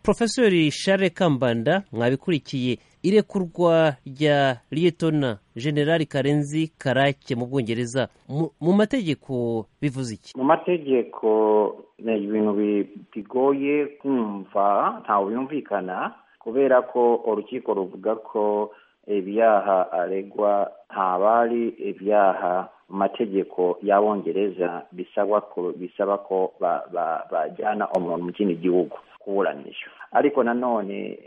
porofeseri share kambanda mwabikurikiye irekurwa rya liyetona generali karenzi karake mu bwongereza mu mategeko bivuze iki mu mategeko ni ibintu bigoye kumva ntawe byumvikana kubera ko urukiko ruvuga ko ibyaha aregwa ntabari ibyaha mu mategeko y'abongereza bisaba ko bajyana umuntu mu kindi gihugu kuburanisha ariko nanone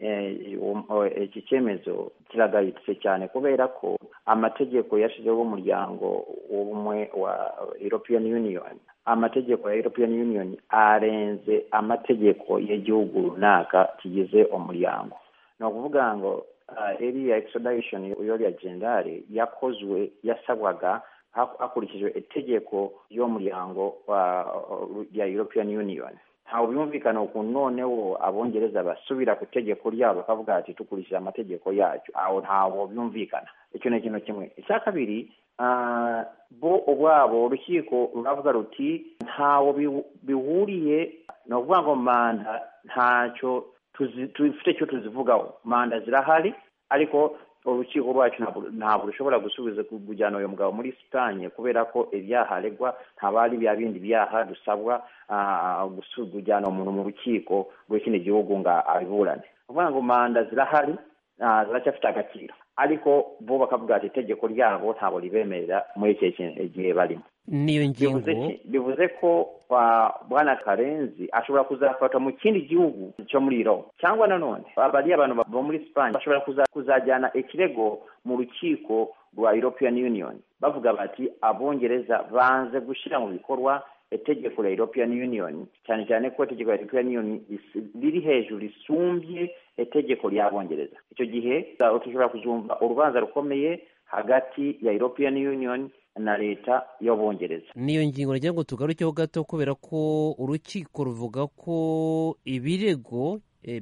iki cyemezo kiragayitse cyane kubera ko amategeko yashizeho umuryango w'ubumwe wa european union amategeko ya european union arenze amategeko y'igihugu runaka kigize umuryango ni ukuvuga ngo iriya extradition y'uriya generali yakozwe yasabwaga hakurikijwe itegeko y'umuryango ya european union ntawe byumvikana ukuntu noneho abongereza basubira ku tegeko ryabo bakavuga ati dukurikije amategeko yacyo aho ntawe byumvikana icyo ni ikintu kimwe icya kabiri bo ubwabo urukiko ruravuga ruti ntawe bihuriye ni ukuvuga ngo manda ntacyo dufite icyo tuzivugaho manda zirahari ariko urukiko rwacu ntabwo rushobora gusubiza kujyana uyu mugabo muri sitanye kubera ko ibyaha aregwa ntaba ari bya bindi byaha dusabwa kujyana umuntu mu rukiko rw'ikindi gihugu ngo abiburane uvuga ngo manda zirahari ziracyafite agaciro ariko bo bakavuga ati itegeko ryabo ntabwo ribemerera muri iki gihe barimo niyo ngingo bivuze ko bwana karenzi ashobora kuzafatwa mu kindi gihugu cyo muri roma cyangwa nanone bariya abantu bo muri sipanye bashobora kuzajyana ikirego mu rukiko rwa european union bavuga bati abongereza banze gushyira mu bikorwa itegeko rya european union cyane cyane ko itegeko rya european union riri hejuru risumbye itegeko ry'abongereza icyo gihe dushobora kuzumva urubanza rukomeye hagati ya european union na leta y'abongereza niyo ngingo nagira ngo tugarukeho gato kubera ko urukiko ruvuga ko ibirego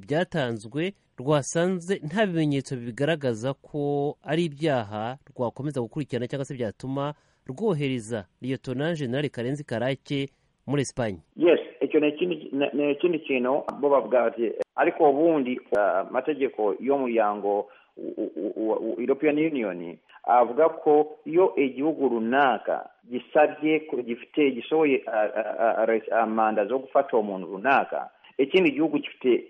byatanzwe rwasanze nta bimenyetso bigaragaza ko ari ibyaha rwakomeza gukurikirana cyangwa se byatuma rwohereza liyetona generali karenzi karake muri esipanye yes icyo ni ikindi kintu bo bavuga bati ariko ubundi amategeko y'umuryango european union avuga ko iyo igihugu runaka gisabye gifite gishoboye amanda zo gufata uwo muntu runaka ikindi gihugu gifite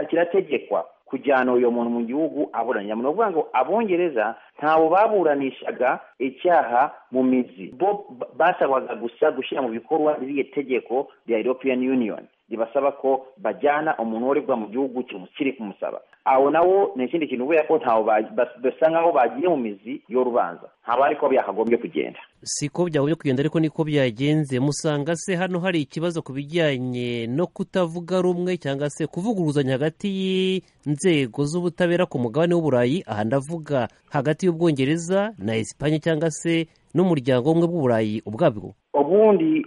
kirategekwa kujyana uyu muntu mu gihugu aburanira ni ukuvuga ngo abongereza ntawe baburanishaga icyaha mu mizi bo basabwaga gusa gushyira mu bikorwa ririya tegeko rya european union ribasaba ko bajyana umuntu uregwa mu gihugu kiri kumusaba aho nawo ni ikindi kintu kubera ko ntawe basa nkaho bagiye mu mizi yo rubanza ntabwo ariko byakagombye kugenda siko byagombye kugenda ariko niko byagenze musanga se hano hari ikibazo ku bijyanye no kutavuga rumwe cyangwa se kuvuguruzanya hagati y'inzego z'ubutabera ku mugabane w'uburayi aha ndavuga hagati y'ubwongereza na esipanye cyangwa se n'umuryango umwe bw'uburayi ubwabwo ubundi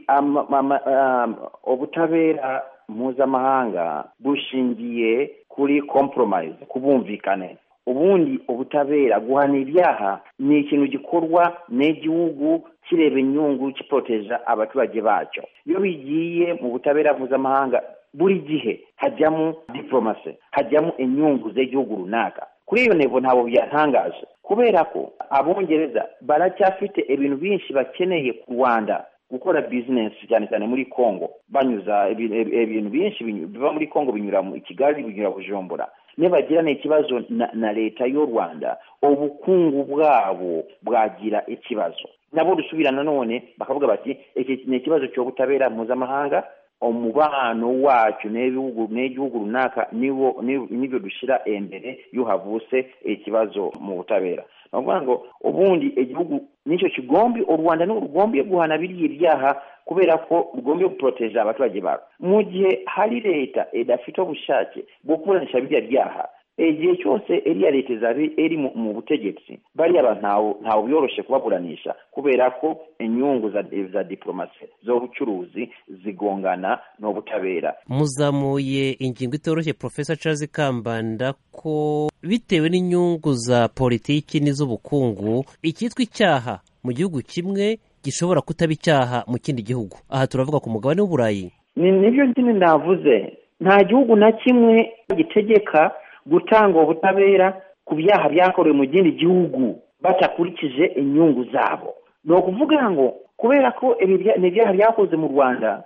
ubutabera mpuzamahanga bushingiye kuri kompromise kubumvikane ubundi ubutabera guhana ibyaha ni ikintu gikorwa n'igihugu kireba inyungu kipoteja abaturage bacyo iyo bigiye mu butabera mpuzamahanga buri gihe hajyamo diporomasi hajyamo inyungu z'igihugu runaka kuri iyo ntego ntabwo byatangaje kubera ko abongereza baracyafite ibintu byinshi bakeneye ku rwanda gukora bizinesi cyane cyane muri congo banyuza ibintu byinshi biva muri congo binyura i kigali binyura bujumbura nibagirana ikibazo na leta y'u rwanda ubukungu bwabo bwagira ikibazo nabo dusubira nanone bakavuga bati iki ni ikibazo cy'ubutabera mpuzamahanga umubano wacu n'igihugu runaka nibyo dushyira imbere iyo havutse ikibazo mu butabera ni ukuvuga ngo ubundi igihugu nicyo kigombi u rwanda ni rugombye guhana biriya ibyaha kubera ko rugombye guporoteje abaturage babo mu gihe hari leta idafite ubushake bwo kuburanisha biriya byaha igihe cyose iriya leta izaba iri mu butegetsi bariya abantu ntawe byoroshye kubaburanisha kubera ko inyungu za diporomasi z'ubucuruzi zigongana n'ubutabera muzamuye ingingo itoroshye porofesa Charles kambanda ko bitewe n'inyungu za politiki n'iz'ubukungu icyitwa icyaha mu gihugu kimwe gishobora kutaba icyaha mu kindi gihugu aha turavuga ku mugabane w'uburayi ni nibyo nyine navuze nta gihugu na kimwe gitegeka gutanga ubutabera ku byaha byakorewe mu kindi gihugu batakurikije inyungu zabo ni ukuvuga ngo kubera ko ni ibyaha byakoze mu rwanda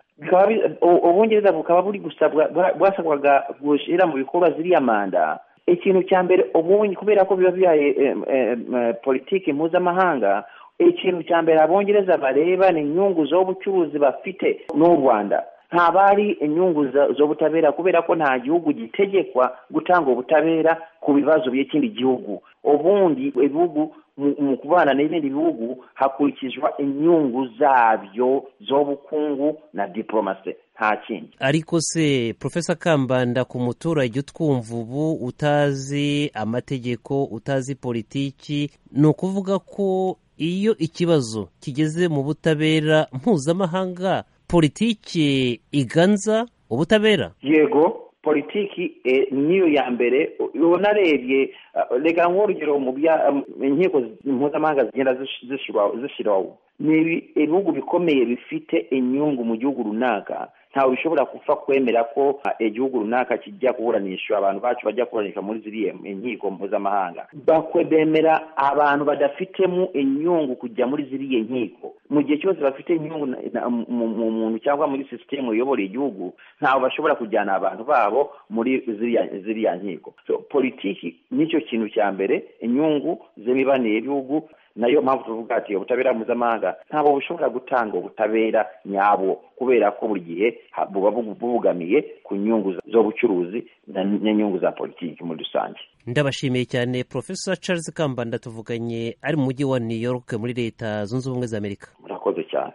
ubungereza bukaba buri gusabwa bwasabwaga gushyira mu bikorwa ziriya manda ikintu cya mbere ubundi kubera ko biba bihaye politiki mpuzamahanga ikintu cya mbere abongereza bareba ni inyungu z'ubucuruzi bafite n'u rwanda ntaba ari inyungu z'ubutabera kubera ko nta gihugu gitegekwa gutanga ubutabera ku bibazo by'ikindi gihugu ubundi ibihugu mu kubana n'ibindi bihugu hakurikizwa inyungu zabyo z'ubukungu na diporomasi nta kindi ariko se profesa kambanda ku muturage utwumva ubu utazi amategeko utazi politiki ni ukuvuga ko iyo ikibazo kigeze mu butabera mpuzamahanga politiki iganza ubutabera yego politiki niyo ya mbere ubona arebye reka nk'urugero mu inkiko mpuzamahanga zigenda zishyiraho ni ibihugu bikomeye bifite inyungu mu gihugu runaka ntawe bishobora gupfa kwemera ko igihugu runaka kijya kuburanisha abantu bacu bajya kuburanisha muri ziriya inkiko mpuzamahanga bemera abantu badafitemo inyungu kujya muri ziriya nkiko mu gihe cyose bafite inyungu mu muntu cyangwa muri sisitemu uyobora igihugu ntawe bashobora kujyana abantu babo muri ziriya nkiko politiki nicyo kintu cya mbere inyungu z'imibanire y'ibihugu nayo mpamvu tuvuga ati ubutabera mpuzamahanga ntabwo bushobora gutanga ubutabera nyabwo kubera ko buri gihe buba bubugamiye ku nyungu z'ubucuruzi n'inyungu za politiki muri rusange ndabashimiye cyane profesa charles kambanda tuvuganye ari mu mujyi wa new york muri leta zunze ubumwe za amerika murakoze cyane